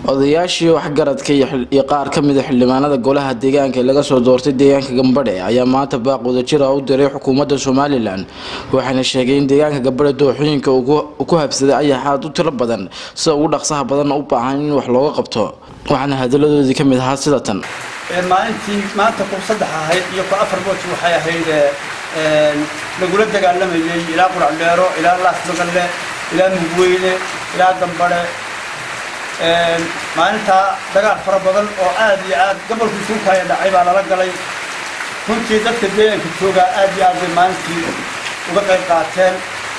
odayaashii waxgaradka iyo qaar ka mida xildhibaanada golaha deegaanka ee laga soo doortay deegaanka gambadhe ayaa maanta baaq wadajir ah u diray xukuumadda somalilan waxayna sheegay in deegaanka gambadhe dooxooyinka uu ku habsaday ayaxaad u tiro badan sida ugu dhaqsaha badanna u baahan in wax looga qabto waxaana hadaladoodii ka mid ahaa sida tan maalintii maanta ku saddex ahayd iyo ku afar booj waxay ahayd lagula dagaalamayay ilaa quracdheero ilaa laasmagalle ilaa mugweyne ilaa gambadhe maalintaa dagaal fara badan oo aad iyo aad gobolkii suukaya dhacay baa lala galay runtii dadka deegaanka joogaa aad iyo aad bay maalintii uga qayb qaateen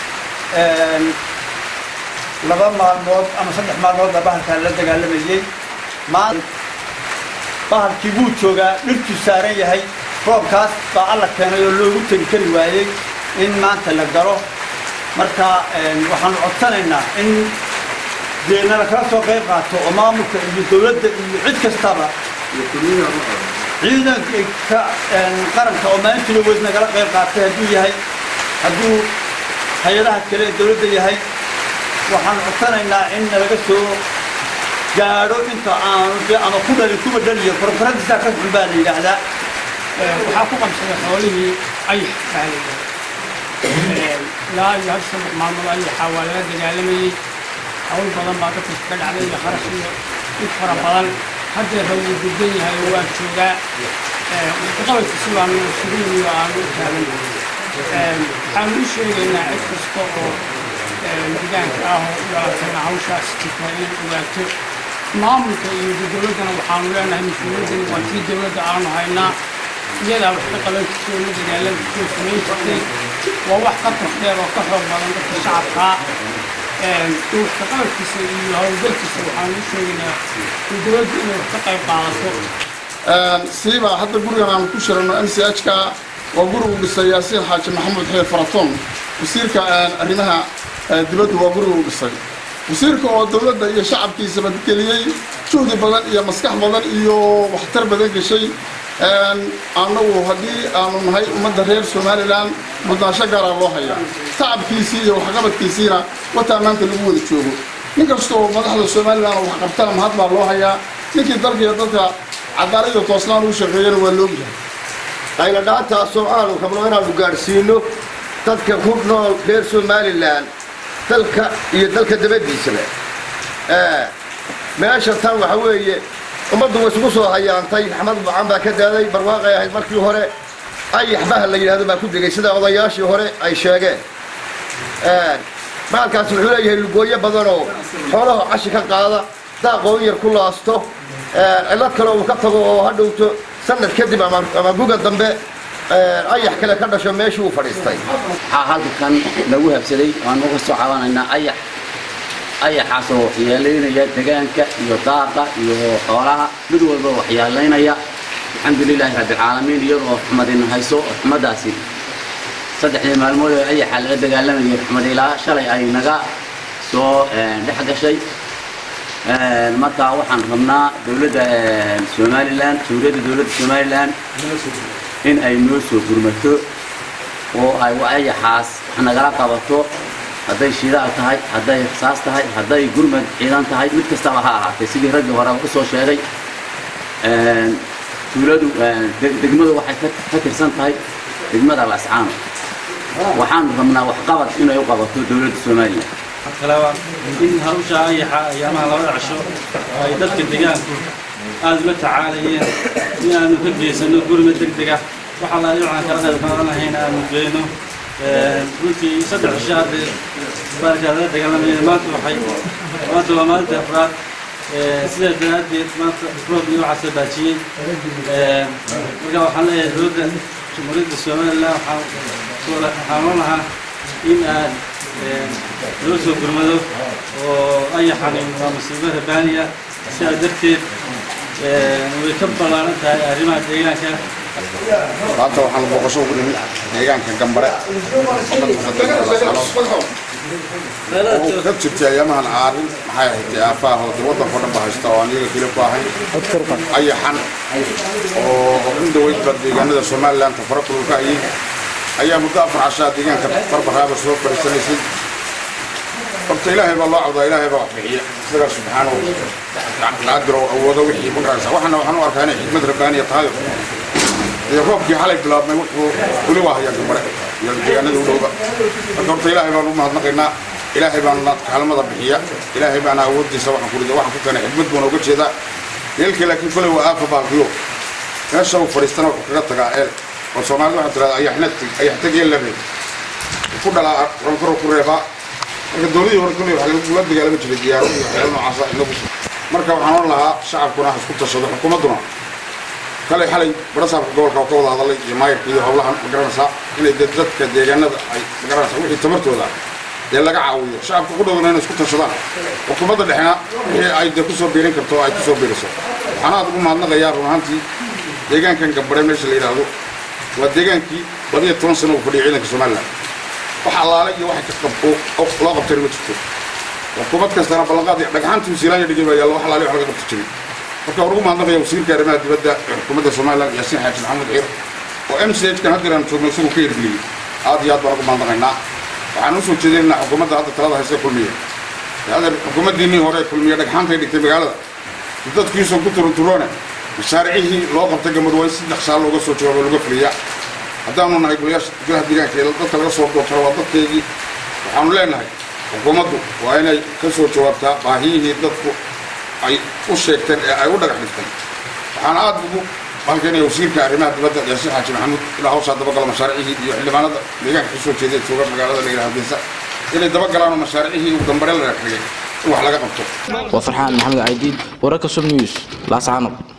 laba maalmood ama saddex maalmood baa bahalkaa la dagaalamayey bahalkii wuu joogaa dhirtuu saaran yahay roobkaas baa alla keenay oo loogu tegi kari waayey in maanta la galo marka waxaanu codsanaynaa in deena lakala soo qayb qaato oo maamulka iyo dowladda iyo cid kastaba ciidanka qaranka oo maalintiina weyd nagala qayb qaatay hadduu yahay hadduu hay-adaha kale ee dowladda yahay waxaanu codsanaynaa in nalaga soo gaadho inta aanu de ama ku dhali kuba dhaliyo farfaradiisaa ka xun baa la yidhaahdaa waxaa ku qabsaday xoolihii ayax baa la yidhahdaa ilaa iyo hal saddex maalmood ayaxaa waa laga dagaalamayey hawl badan baa dadka ka dhacday iyo kharash iyo dhib fara badan haddeerra wuu gudan yahay oo waa joogaa qabalkiisi baanu surin iyo aanu u taagan waxaanu u sheegaynaa cid kasta oo deegaanka ah oo u dhalatayna hawshaas jirta inay ogaato maamulka iyo dowladdana waxaanu leenahay mas-uuliyaddani waa tii dowladda aanu haynaa iyadaa wax ka qaban jirtay oo la dagaalan jirtay oo samayn jirtay waa wax ka tafdheer oo ka xoog badan dadka shacabkaa wax ka qabankiisa iyo howlgalkiisa waxaanu u sheegaynaa in dowladdu inay wax ka qayb qaadato siiba hadda gurigan aanu ku shirano m c h ka waa gurigu dhisay yaasiin xaaji maxamuud xeer faratoon wasiirka arrimaha dibaddu waa guriga u dhisay wasiirka oo dowladda iyo shacabkiisaba geliyey juhdi badan iyo maskax badan iyo waxtar badan geshay annagu haddii aanu nahay ummadda reer somalilan mudnaansho gaaraa loo hayaa tacabkiisii iyo waxqabadkiisiina wataa maanta lagu wada joogo nin kasta oo madaxda somalilan oo waxqabtana mahad baa loo hayaa ninkii dalka iyo dadka cadaalad iyo toosnaan uu shaqeeyana waa loogyahay qayladhaantaasoo aanu rabno inaannu gaadhsiino dadka ku nool reer somalilan dalka iyo dalka dabadiisaba meesha tan waxa weeye ummaddu way isugu soo hayaantay axmed bucan baa ka daaday barwaaqay ahayd markii hore ayax bahal la yidhahdo baa ku degay sida odayaashii hore ay sheegeen bahalkaasi wuxuu leeyahay lugooyo badanoo xoolaha cashi ka qaada daaqoon yar ku laasto cillad kale uu ka tago oo hadhowto sanad kadib ama guga dambe ayax kale ka dhasho meeshii uu fadhiistay waxaa halkan lagu habsaday waan uga soo cabanaynaa ayax ayaxaasoo waxyeelaynaya degaanka iyo daaqa iyo xoolaha mid walba waxyeelaynaya alxamdulilaahi rabbilcaalamiin iyadoo raxmadina hayso raxmadaasi saddexdii maalmood ee ayaxa laga dagaalamayay raxmad ilaa shalay ay naga soo dhex gashay markaa waxaan rabnaa dowladda somalilan jamhuuriyadda dowladda somalilan in ay noo soo gurmato oo ay ayaxaas wax nagala qabato hadday shidaal tahay hadday rasaas tahay hadday gurmad ciidan tahay mid kastaba ha ahaatay sidii raggii horeba usoo sheegay tuuladu degmadu waxay ka tirsan tahay degmada lascaano waxaanu rabnaa waxqabad inay u qabato dowladda somalilan kalaba in hawsha ayaxa ayaamaha labada cisho ay dadka deegaanku aada ula tacaalayeen in aanu ka geysano gurmad deg deg ah waxaa la waxaan kala qayb qaadan lahayn aanu geyno runtii saddex cisho hadde baalkaa laga dagaalamaya maanta waxay maanta waa maalinta afraad sidaa daraaddeed maanta roob iyo waxaa soo baajiyey marka waxaan leeyahay dowladda jamhuuriyadda somalilan waxaan waxaan loo lahaa in aad loo soo gurmado oo ayaxani waa masiibo rabaaniya sidaa darteed way ka ballaaran tahay arrimaha deegaanka maanta waxaan booqasho ugu nimid deegaanka gambare oo ka jirtay ayaamahan caarin maxay ahayd aafaha oo waddanka o dhan ba haysta oo aan iyaga keli ku ahayn ayaxan oo in dhaweydba deegaanada somalilan tafara kululka ayay ayaa muddo afar cashaa deegaanka barbaraaba soo fadhiisanaysay horta ilaahay baa loo cawdaa ilaahay baa wax bixiya isagaa subxaanahu qaadir oo awoodo wixii ma garanaysa waxana waxaan u arkaa inay xikmad rabbaaniya tahay iyo roobkii xalay bilaabmay wuxuu weli waa hayaa gambare iyo deegaanada u dhowba marka horta ilaahay baan u mahadnaqaynaa ilaahay baana kaalmada bixiya ilaahay baana awooddiisa waxaan kurida waxaan ku keenay xikmad buuna uga jeedaa eelkii laakiin kolay waa aafa baalkiyo meesha uu fadhiistana wuxuu kaga tagaa eel oo soomaalida waxaa tirahda ayaxnatag ayaxtag eel labeed ku dhalaa ronkaro ku reebaa marka dowladii hore kolley waxaa lagula dagaalami jiray diyaaro iyo waxyaalo noocaasa inagu marka waxaan oran lahaa shacabkuna ha isku tashado xukuumadduna kale xalay barasaabka gobolka oo ka wada hadalay iyo maayirka iyo howlahan ma garanaysaa inay dee dadka deegaanada ay ma garanaysaa wixii tamartooda dee laga caawiyo shacabka ku dhowdana inay isku tashadaan xukuumadda dhexna wixii ay dee kusoo biirin karto oo ay kusoo biiriso waxaan aad ugu mahadnaqayaa run ahaantii deegaankan gambare meesha la yidhaahdo waa deegaankii labaiyo toban sano uu fadhiyay ciidanka somalilan wax allaale iyo waxa ka qab loo qabtayna ma jirto xukuumad kastana ballanqaad dhagxaantii wasiilaanya dhigay baa yaalla wax allaale wax laga qabta jiray marka waan ugu mahadnaqaya wasiirka arrimaha dibadda ee xukuumadda somalilan yaasiin xaaji maxamed ciir oo m c h kan haddeer aan joogno isagu ka hirgeliyey aad iyo aad baan ugu mahadnaqaynaa waxaan usoo jeedinaynaa xukuumadda hadda talada hayse kulmiya adeer xukuumaddiinnii hore kulmiya dhagxaantay dhigtay magaalada dadkiisoo ku turunturoone mashaaricihii loo qabtay gamad waa in si dhaqsaa looga soo jawaabo looga fuliyaa haddaanu nahay golayaasha golaha deegaanka ee dadka laga soo doortaro waa dadkeygii waxaanu leenahay xukuumaddu waa inay ka soo jawaabtaa baahiyihii dadku ay u sheegteen ee ay u dhagax dhigteen waxaan aad ugu halkanaya wasiirka arrimaha dibadda yaasiin xaaji maxamuud ilaa hawshaa dabagala mashaaricihii iyo xildhibaanada deegaanka kasoo jeeday jooga magaalada la yidhaha hargeysa inay dabagalaan oo mashaaricihii uu gambare la dhigay in wax laga qabto waa farxaan maxamed caydiid wararka sub news laascaanob